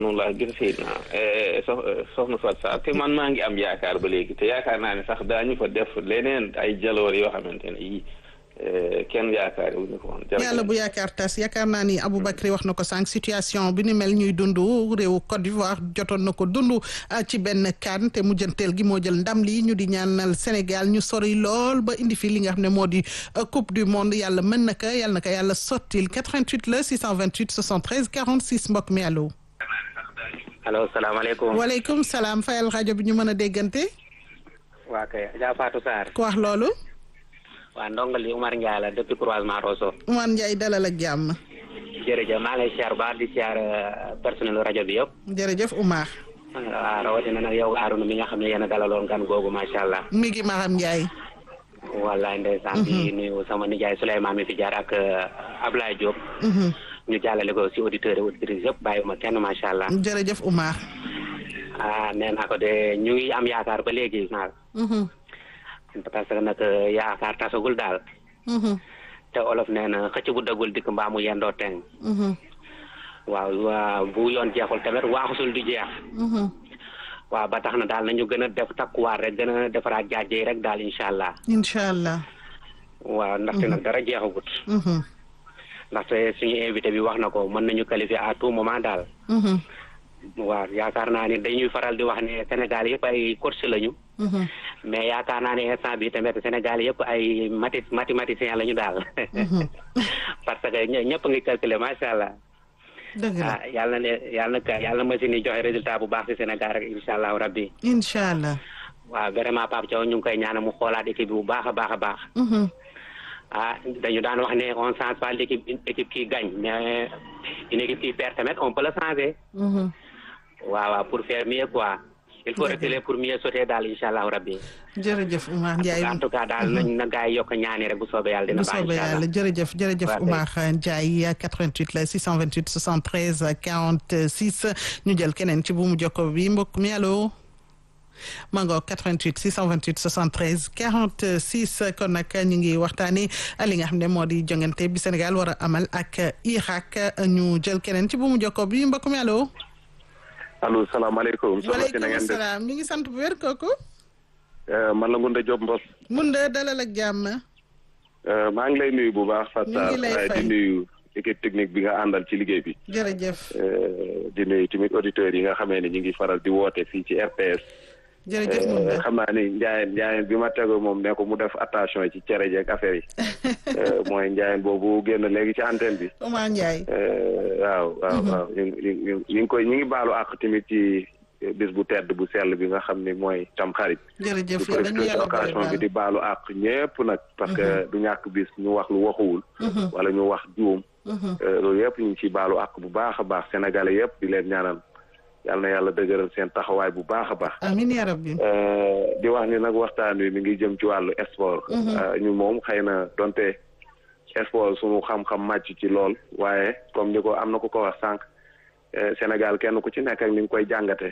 noonu laa gis fii na sox soxna Fatou Sarr te man maa ngi am yaakaar ba léegi te yaakaar naa ne sax daañu fa def leneen ay jaloor yoo xamante ne yii kenn yaakaar wu ñu ko woon. yàlla bu yaakaar tas yaakaar naa ni Aboubacry wax na ko sànq situation bi ni mel ñuy dund réewu Côte d'Ivoire jotoon na ko dund ci benn kan te mujjanteel gi moo jël ndam li ñu di ñaanal Sénégal ñu sori lool ba indi fi li nga xam ne moo di coupe du monde yàlla mën na ko yàlla na ko yàlla sottil 88 la 628 73 46 mbokk mi allo. allo salaamaaleykum. waaleykum salaam fayal rajo bi ñu mën a déggante. waa kay Adja Fatou Sarr. ku wax loolu. waa ndongali Umar Ndiaye la depuis croisement Rosso. Umar Ndiaye dalal ak jàmm. jërëjëf maa ngi lay siyaar baax di siyaar personnel rajo bi yëpp. jërëjëf Umar. waaw rawatina nag yow Arouna mi nga xam ne yéen a dalaloon gan googu macha allah. mi ngi Maram Ndiaye. wallaay ndeysaan di nuyu sama nijaay Souleymane mi fi jaar ak Ablaye Diop. ñu jàllale ko si auditeurs et auditrices yëpp bàyyi ma kenn macha allah. jërëjëf Umar. ah nee naa ko de ñu ngi am yaakaar ba léegi naal. parce que nag yaakaar tasagul daal. te olof nee na xëcc bu dagul dikk mbaa mu yendoo teng. waaw bu yoon jeexul tamit waaxusul di jeex. waaw ba tax na daal nañu gën a def takkuwaat rek gën a defaraat jaajëy rek daal incha allah. incha allah. waaw ndaxte nag dara jeexagut. ndaxte suñu invité bi wax na ko mën nañu qualifier à tout moment daal. waaw yaakaar naa ni dañuy faral di wax ne Sénégal yëpp ay coach lañu. mais yaakaar naa ne instant bi tamit Sénégal yëpp ay mati mathématicien lañu daal. parce que ñëpp ngi calculer macha allah. dëgg la ah yàlla na yàlla na yàlla na machine yi joxe résultat bu baax ci Sénégal rek incha allahu rabbi. incha allah. waaw vraiment Pape Thiaw ñu ngi koy ñaanal mu xoolaat équipe bi bu baax a baax a baax. ah dañu daan wax ne on change pas l'équipe une équipe qui gagne mais une équipe qui perd tamit on peut le changer. waaw waaw pour faire mieux quoi. il faut reculer pour mieux sauter daal incha allahu rabbi. jërëjëf Oumar Ndiaye en tout cas daal nañ na gaa yi yokk ñaani rek bu soobee yàlla dina bu baax soobee incha allah yàlla jërëjëf jërëjëf Oumar Ndiaye 88 la 628 73 46 ñu jël keneen ci bu mu jokko bi mbokk mi allo. mango 88 628 73 46 kon nag ñu ngi waxtaanee li nga xam ne moo di jongante bi Sénégal war a amal ak Irak ñu jël keneen ci bu mu jokko bi mbokk mi allo. allo salaamaaleykum. soxna si na waaleykum ngeen def salaam ñu ngi sant bu wér kooku. man la Ngounda Diop Mbos. mun de dalal ak jàmm. maa ngi lay nuyu bu baax. ñu ngi lay Fatou fay di nuyu équipe technique bi nga àndal ci liggéey bi. jërëjëf di nuyu tamit auditeurs yi nga xamee ne ñu ngi faral di woote fii ci RTS. jërëjëf mun de xam naa ni Ndiayeen Ndiayeen bi ma tego moom ne ko mu def attention ci cere jeeg affaire yi. mooy Ndiayeen boobu génn léegi ci antenne bi. Oumar Ndiaye. waaw waaw waaw ñu ngi ñu ngi ñu ngi koy ñu ngi baalu àq tamit ci bis bu tedd bu sell bi nga xam ni mooy tam xarit. jërëjëf di yow dañu profité ci yàlla occasion bi boole di baalu àq ñépp nag parce que du ñàkk bis ñu wax lu waxuwul wala ñu wax juum loolu yëpp ñu ngi ciy baalu àq bu baax a baax sénégalais yëpp di leen ñaanal yal na yàlla dëgëral seen taxawaay bu baax a baax amiin yaa rabbi. di wax ni nag waxtaan wi mi ngi jëm ci wàllu sport ñu moom xëy na donte sport suñu xam-xam màcc ci lool waaye comme ni ko am na ku ko wax sànq Sénégal kenn ku ci nekk ak ni nga koy jàngate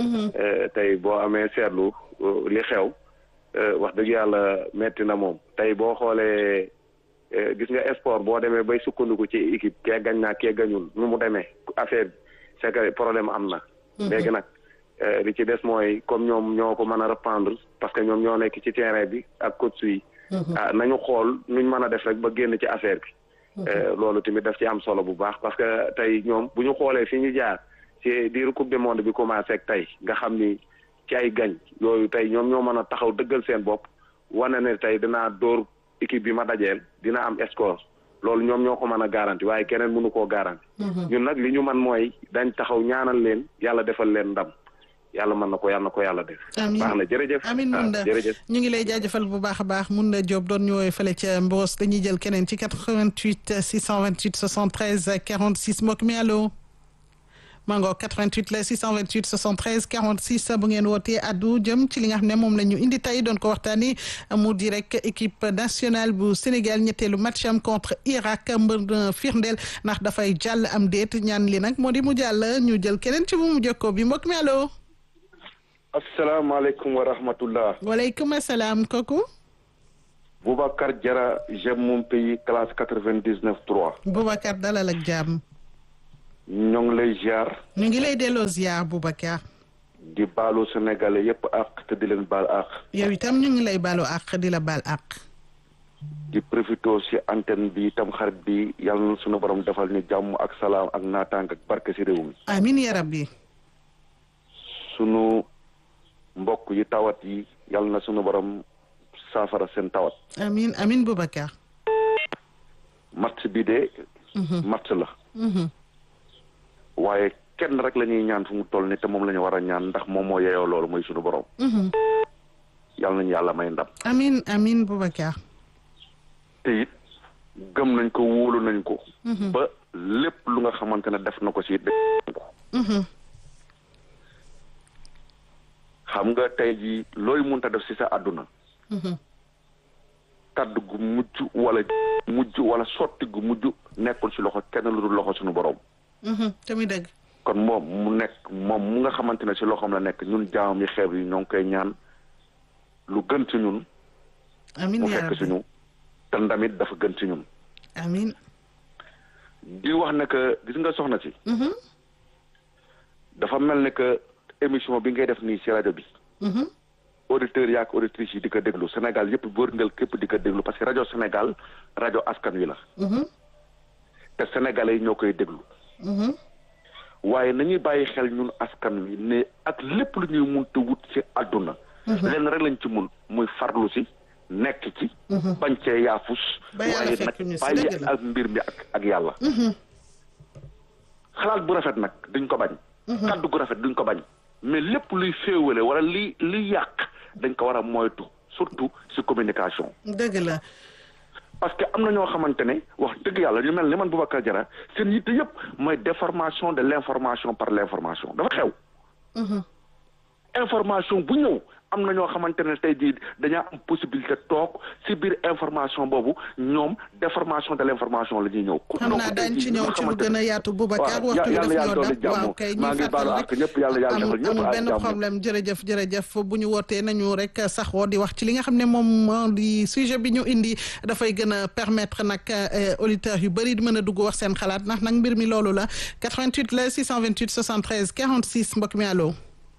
tey boo amee seetlu li xew wax dëgg yàlla metti na moom tey boo xoolee gis nga sport boo demee bay sukkandiku ci équipe kee gañ naa kee gañul nu mu demee affaire bi c'est que problème am na léegi nag li ci des mooy comme ñoom ñoo ko mën a reprendre parce que ñoom ñoo nekk ci terrain bi ak coach yi ah nañu xool nuñ mën a def rek ba génn ci affaire bi loolu tamit daf ci am solo bu baax parce que tey ñoom bu ñu xoolee fi ñu jaar ci diiru coupe du monde bi commencé ak tey nga xam ni ci ay gañ yooyu tey ñoom ñoo mën a taxaw dëggal seen bopp wane ne tey dinaa dóor équipe bi ma dajeel dina am score loolu ñoom ñoo ko mën a garanti waaye keneen mënu koo garanti ñun nag li ñu man mooy dañ taxaw ñaanal leen yàlla defal leen ndam yàlla mën na ko yàlla na ko yàlla def amiin baax na jërëjëf amiin ah, mun na jërëjëf ñu ngi lay jaajëfal bu baax a baax mun na Diop doon ñu woowee fële ca Mbos dañuy jël keneen ci 88 628 73 46 mbokk mi allo. mango 88 la 628 73 46 bu ngeen wootee addu jëm ci li nga xam ne moom la ñu indi tey doon ko waxtaanee mu di rek équipe nationale bu Sénégal ñetteelu match am contre Irak mbër na firndeel ndax dafay jàll am déet ñaan li nag moo di mu jàll ñu jël keneen ci bu mu jokkoo bi mbokk mi allo. asalaamaaleykum wa rahmatullah waaleykum salaam kooku. Boubacar Diarra j'aime mon pays classe quatre vingt dix neuf trois Boubacar dalal ak jàmm. ñoo ngi lay ziar ñu ngi lay delloo ziar Boubacar di baalu sénégalais yépp ak te di leen baal ak yow itam ñu ngi lay baalu àq di la baal àq di profito ci antenne bi tam xarit bi yàlla na sunu borom defal ñu jàmm ak salaam ak naataang ak barke ci réew mi amin ya rabbi sunu mbokk yi tawat yi yàlla na sunu borom saafara seen tawat amin amin Boubacar match bi de match la waaye kenn rek la ñuy ñaan fu mu toll ni te moom la ñu war a ñaan ndax moom moo yeyoo loolu mooy sunu borom yàlla nañu yàlla may ndam amin amin Boubacar te it gëm nañ ko wóolu nañ ko ba lépp lu nga xamante ne def na ko si def ko xam nga tey jii looy munta def si sa àdduna kaddu gu mujj wala mujj wala sotti gu mujj nekkul si loxo kenn lu dul loxo suñu borom te muy dëgg kon moom mu nekk moom mu nga xamante ne si loxoom la nekk ñun jaamam yi xeeb yi ñoo ngi koy ñaan lu gën ci ñun amin mu ya fekk si rabbi ñu te ndamit dafa gën ci ñun amin di wax ne que gis nga soxna si dafa mel ne que émission bi ngay def nii si rajo bi auditeurs yaak auditrices yi di ko déglu Sénégal yëpp wërngal képp di ko déglu parce que rajo Sénégal rajo askan wi la te sénégalais yi ñoo koy déglu waaye nañuy bàyyi xel ñun askan wi ne ak lépp lu ñuy mun te wut ci àdduna lenn rek lañ ci mun muy farlu si nekk ci bañ cee yaafus Ba yàlla waaye fekk ñu nag si, bàyyi dëgg la. ak mbir mi ak ak yàlla xalaat bu rafet nag duñ ko bañ kaddu gu rafet duñ ko bañ mais lépp luy féewale wala li li yàq dañ ko war a moytu surtout si communication dëgg la parce que am na ñoo xamante ne wax dëgg yàlla ñu mel ni man Boubacar Diarra seen yitte yëpp mooy déformation de l' information par l' information dafa xew information bu ñëw am na ñoo xamante ne tey jii dañaa am possibilité toog si biir information boobu ñoom déformation de l' information la ñuy ñëw. xam naa daañu ci ñëw ci lu gën a yaatu Boubacar waaw waxtu bi yàlla daf yàlla ñoo dolli dab jàmm. waaw kay maa ñuy ngi baalu fàttali àq ñëpp yàlla yàlla defal amul ñëpp amul ak benn jàmm. problème jërëjëf jërëjëf bu ñu wootee nañu rek saxoo di wax ci li nga xam ne moom moo di sujet bi ñu indi dafay gën a permettre nag euh, auditeurs yu bëri di mën a dugg wax seen xalaat ndax nag mbir mi loolu la 88 la 628 73 46 mbokk mi allo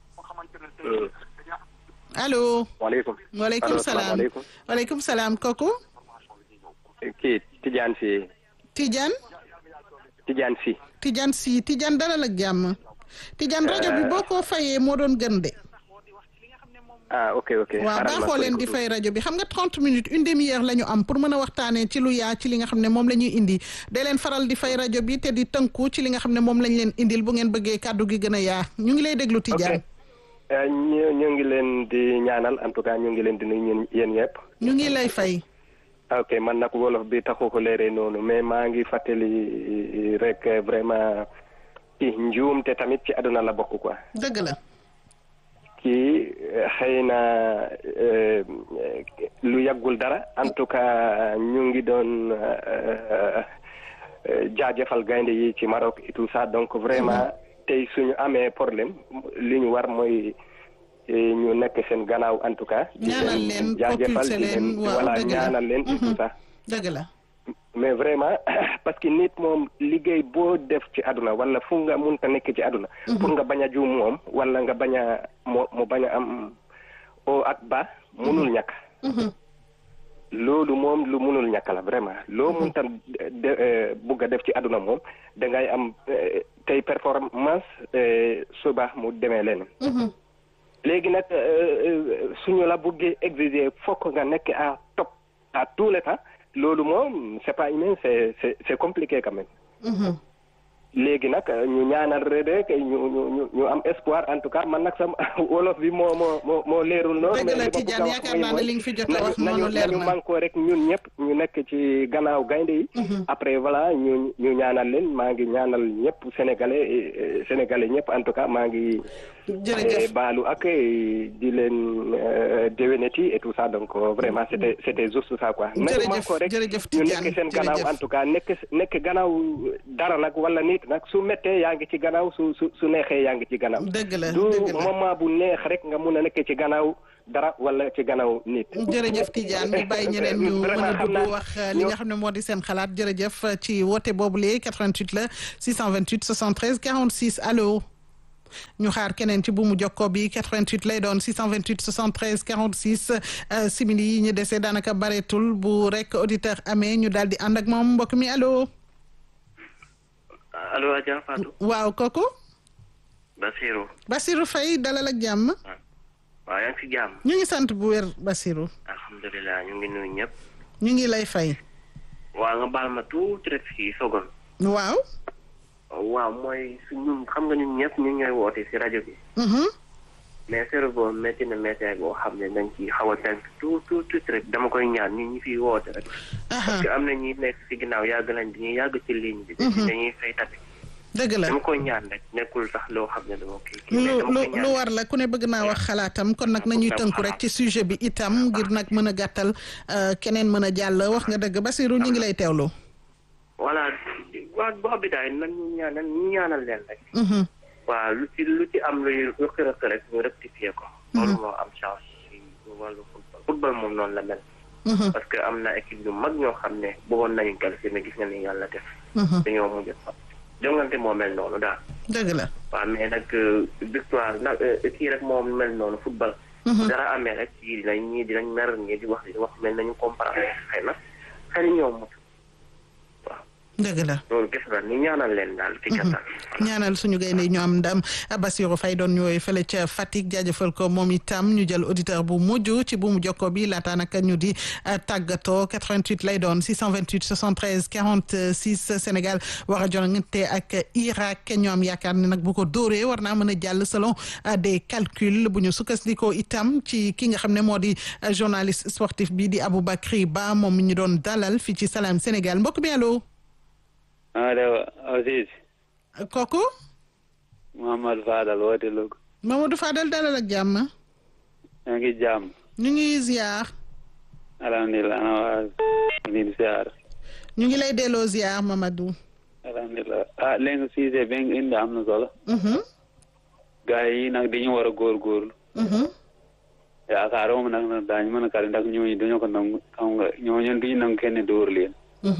allo waaleykum waaleykum allo salaam salaamaaleykum waaleykum salaam kooku kii Tidiane si Tidiane Tidiane si Tidiane si Tidiane dalal ak jàmm Tidiane rajo bi boo ko fayee moo doon gën de ah ok ok waaw xaaral ma baaxoo leen fay di ko fay rajo bi xam nga 30 minutes une demi-heure la ñu am pour mën a waxtaanee ci lu yaa ci li nga xam ne moom la ñuy indi da leen faral di fay rajo bi te di tënku ci li nga xam ne moom lañ leen indil bu ngeen bëggee kàddu gi gën a yaa ñu ngi lay déglu Tidiane Eh, ñu ñu ngi leen di ñaanal en tout cas ñu ngi leen di nuyu ñun yéen ñëpp ñu ngi lay fay ok man nag wolof bi taxu ko leeree noonu mais maa ngi fàttali rek eh, vraiment ci njuum te tamit ci àdduna la bokk quoi dëgg la kii eh, xëy na eh, eh, lu yàggul dara en tout cas ñu ngi doon eh, eh, jaajëfal gaynde yi ci Maroc et tout ça donc vraiment tey suñu amee problème li ñu war mooy eh, ñu nekk seen gannaaw en tout cas. di Ñaanal leen, jaajëfal propulser di leen, waaw, voilà dëgg la. ñaanal leen et tout ça. dëgg la mais vraiment parce que nit moom liggéey boo def ci àdduna wala fu nga munta nekk ci àdduna pour nga bañ a juum moom wala nga bañ a moo mu bañ a am o ak ba munul ñàkk loolu moom lu munul ñàkk la vraiment loo munta de eh, bugg a def ci àdduna moom da ngay am eh, tey performance eh, suba mu demee leneen léegi nag euh, euh, suñu la buggee exiger fokk nga nekk à top à tous les temps loolu moom c'est pas humain c'est c'est c'est compliqué quand même léegi nag ñu ñaanal rek ñu ñu ñu ñu am espoir en tout cas man nag sama wolof bi moo moo moo moo leerul noonu. Dëgg la, mais li ma bëgg a Tidiane, wax yaakaar naa ne mooy li nga fi jot a nañu- wax noonu nañu- leer nañu na. mànkoo rek ñun ñëpp ñu nekk ci gannaaw gaynde yi. après voilà ñu ñu ñaanal leen maa ngi ñaanal ñëpp sénégalais et- et sénégalais ñëpp en tout cas maa ngi jërëjëf baalu ak di leen déwénati et tout ça donc vraiment c'était c'était juste ça quoi. jërëjëf ko rek jërëjëf ñu Tidiane nekk seen gannaaw en tout cas nekk nekk gannaaw dara nag wala nit nag su méttee yaa ngi ci gannaaw su su su neexee yaa ngi ci gannaaw. dëgg la du dëgg la moment bu neex rek nga mun a nekk ci gannaaw dara wala ci gannaaw nit. jërëjëf Tidiane ñu bàyyi ñeneen ñu mën a dugg wax li nga xam ne moo di seen xalaat jërëjëf ci woote boobu léegi 88 la 628 73 46 allo ñu xaar keneen ci buumu jokko bi 88 lay doon 628 73 46 simili yi ñu dese daanaka bareetul bu rek auditeur amee ñu daal di ànd ak moom mbokk mi allo. allo Adja Fatou. waaw kooku. Basirou. Basirou Faye dalal ak jàmm. waaw yaa ngi fi jàmm. ñu ngi sant bu wér Basirou. alhamdulilah ñu ngi nuyu ñëpp. ñu ngi lay fay. waaw nga baal ma tuuti rek fii sogon. waaw. waaw mooy su ñun xam nga ñun ñëpp ñu ñooy woote si rajo bi. mais sero boobu métti na métti boo xam ne dañ ci xaw a tënk tuut tuut tuuti rek dama koy ñaan ñun ñi fiy woote rek. parce que am na ñi nekk si ginnaaw yàgg nañ dañuy yàgg ci ligne bi. dañuy fay tamit. dëgg la dama koy ñaan rek nekkul sax loo xam ne dama koy. lu lu lu war la ku ne bëgg naa wax xalaatam kon nag nañuy tënku rek ci sujet bi itam ngir nag mën a gàttal keneen mën a jàll wax nga dëgg Basirou ñu ngi lay teewlu. voilà waa boo bi daay nan ñu ñaanal ñu ñaanal leen rek. waaw lu ci lu ci am luy rëq-rëq rek ñu rectifier ko. loolu moo am chance ci wàllu football football moom noonu la mel. parce que am na équipe yu mag ñoo xam ne bëggoon nañu qualifier mais gis nga ni yàlla def. dañoo mujj fa jongante moo mel noonu daal. dëgg la. waaw mais nag victoire nag kii rek moo mel noonu football. dara amee rek kii dinañ ñii dinañ mer ñii di wax di wax mel nañu comprendre xëy na xëy ñoo mot. dëgg la loolu gis nga ni ñaanal leen daal ci gàttal. ñaanal suñu gaynde ñu am ndam Bassirou Faye doon ñëwee fële ca Fatick jaajëfal ko moom itam ñu jël auditeur bu mujj ci bu mu jokko bi laata naka ñu di tàggatoo 88 lay doon 628 73 46 Sénégal war a jongante ak Irak ñu am yaakaar ne nag bu ko dóoree war naa mën a jàll selon des calculs bu ñu sukkandikoo itam ci ki nga xam ne moo di journaliste sportif bi di Aboubacry Ba moom mi ñu doon dalal fii ci Salam Sénégal mbokk bi allo. allo Aziz. kooku. Mamadou Fadal woote Louga. Mamadou Fadal dalal ak jàmm. yaa ngi jàmm. ñu ngi ziar. alhamdulilah ana waa ngi ziar. ñu ngi lay delloo ziar Mamadou. alhamdulilah ah léegi Cissé bi nga indi am na solo. gars yi nag dañu war a góorgóorlu. yaakaar moom nag nag daañu mën a kàri ndax ñooñu dañoo ko nangu xam nga ñooñu duñu nangu kenn dóor leen.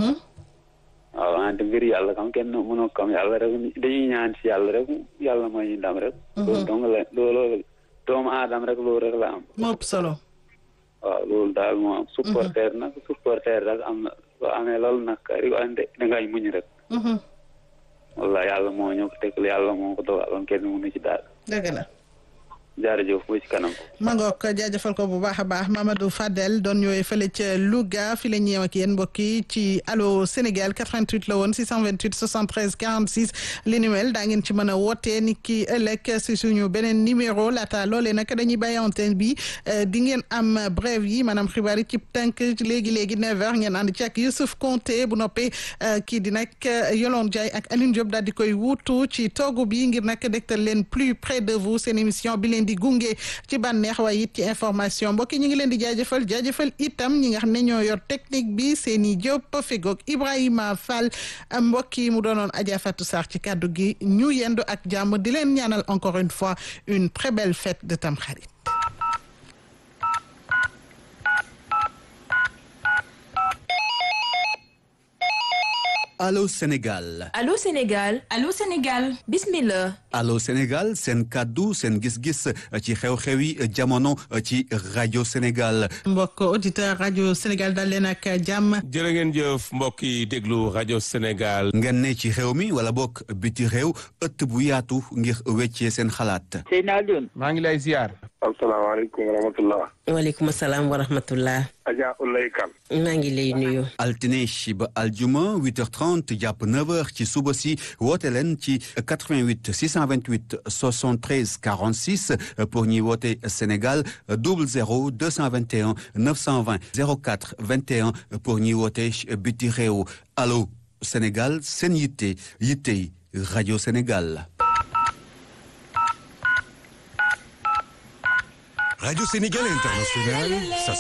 waaw wante mbir yàlla kam kenn mënoo kam yàlla rek dañuy ñaan ci yàlla rek yàlla mooy ñu ndam rek. loolu dong la loolu doomu aadama rek loolu rek la am. moo ëpp solo. waaw loolu daal moo am. supporter nag supporter rek am na soo amee loolu nag kari ande dangay muñ rek. walla yàlla moo ñëw ko teg yàlla moo ko dogaloon kenn mënu ci daal. dëgg la. jaarëjëf bu ci kanam. ma ngoog jaajëfal ko bu baax a baax Mamadou Fadel doon ñëwee fële ca Louga fi la ñëw ak yéen mbokk yi ci allo Sénégal 88 la woon 628 73 46 li ni mel daa ngeen ci mën a wootee ni ki ëllëg si suñu beneen numéro laata loolee nag dañuy bàyyi antenne bi di ngeen am brève yi maanaam xibaar yi ci tënk léegi léegi 9h ngeen ànd ci ak Youssouf Konté bu noppee kii di nag Yolande Ndiaye ak Aline Diop daal di koy wuutu ci toogu bi ngir nag dégtal leen plus près de vous seen émission bi leen di gunge ci bànneex waaye it ci information mbokk yi ñu ngi leen di jaajëfal jaajëfal itam ñi nga xam ne ñoo yor technique bi seeni Diop fegoog Ibrahima Fall mbokk yi mu doonoon Adja Fatou Sarr ci kàddu gi ñu yendu ak jàmm di leen ñaanal encore une fois une très belle fête de Tamxarit Allô Sénégal. Allô Sénégal. Allô Sénégal. Bismillah. Allô Sénégal seen kaddu seen gis-gis ci xew-xew yi jamono ci rajo Sénégal. mbokk auditeur rajo Sénégal dal leen ak jàmm. jërë ngeen jëf mbokk yi déglu rajo Sénégal. ngeen ne ci xew mi wala bokk biti réew ëtt bu yaatu ngir weccee seen xalaat. Seydina Alioune. maa ngi lay ziar. asalaamaaleykum wa rahmatullah. waaleykum salaam wa rahmatullah. Adja Oulaye Kane. maa ngi lay nuyu. altine ba aljuma 8h30 jàpp 9h ci suba si woote leen ci 88 628 73 46 pour ñi woote Sénégal 00 221 920 04 21 pour ñi woote biti réew allo Sénégal seen yitte yitte rajo Sénégal. Radio Sénégal International, ça